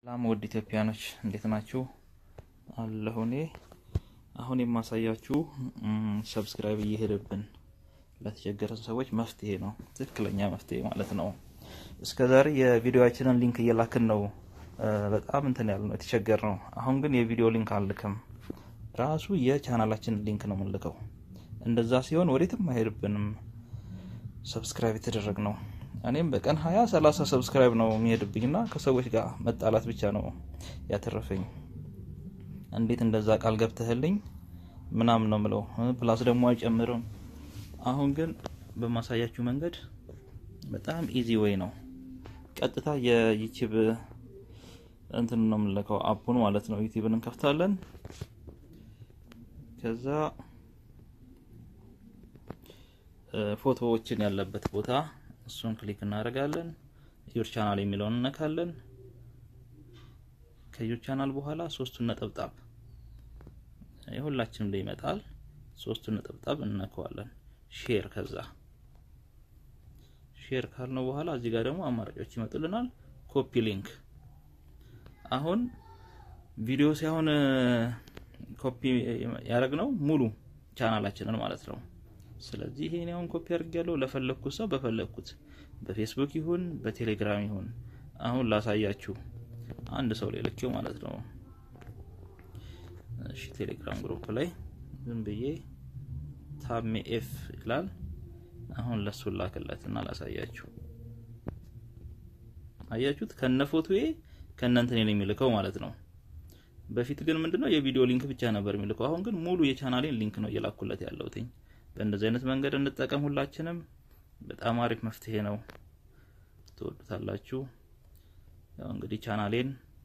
ሰላም ውድ ኢትዮጵያኖች እንዴት ናችሁ? አለሁ እኔ አሁን የማሳያችሁ ሰብስክራይብ እየሄደብን ለተቸገረን ሰዎች መፍትሄ ነው፣ ትክክለኛ መፍትሄ ማለት ነው። እስከ ዛሬ የቪዲዮችንን ሊንክ እየላክን ነው በጣም እንትን ያለ ነው የተቸገር ነው። አሁን ግን የቪዲዮ ሊንክ አልልክም፣ ራሱ የቻናላችንን ሊንክ ነው የምንልከው። እንደዛ ሲሆን ወዴትም አይሄድብንም። ሰብስክራይብ የተደረግ ነው እኔም በቀን ሀያ ሰላሳ ሰብስክራይብ ነው የሚሄድብኝና ከሰዎች ጋር መጣላት ብቻ ነው ያተረፈኝ። እንዴት እንደዛ ቃል ገብተህልኝ ምናምን ነው ምለው። ፕላስ ደግሞ አይጨምርም። አሁን ግን በማሳያችሁ መንገድ በጣም ኢዚ ወይ ነው። ቀጥታ የዩቲዩብ እንትን ነው የምንለከው አፑን ማለት ነው። ዩቲዩብን እንከፍታለን። ከዛ ፎቶዎችን ያለበት ቦታ እሱን ክሊክ እናደርጋለን። ዩር ቻናል የሚለውን እነካለን። ከዩር ቻናል በኋላ ሶስቱን ነጠብጣብ የሁላችንም ላይ ይመጣል። ሶስቱን ነጠብጣብ እነካዋለን። ሼር ከዛ ሼር ካልነው በኋላ እዚህ ጋር ደግሞ አማራጮች ይመጡልናል። ኮፒ ሊንክ አሁን ቪዲዮ ሳይሆን ኮፒ ያደረግነው ሙሉ ቻናላችንን ማለት ነው። ስለዚህ ይሄን አሁን ኮፒ አድርጌያለሁ። ለፈለኩት ሰው በፈለኩት በፌስቡክ ይሁን በቴሌግራም ይሁን አሁን ላሳያችሁ አንድ ሰው ላይ ልኬው ማለት ነው። እሺ ቴሌግራም ግሩፕ ላይ ዝም ብዬ ታሜ ኤፍ ይላል። አሁን ለሱ ላክለት እና ላሳያችሁ። አያችሁት? ከነ ፎቶዬ ከነ እንትን ነው የሚልከው ማለት ነው። በፊት ግን ምንድነው የቪዲዮ ሊንክ ብቻ ነበር የሚልከው። አሁን ግን ሙሉ የቻናሌን ሊንክ ነው እየላኩለት ያለሁትኝ። በእንደዚህ አይነት መንገድ እንጠቀም ሁላችንም። በጣም አሪፍ መፍትሄ ነው። ትወዱታላችሁ። ያው እንግዲህ ቻናሌን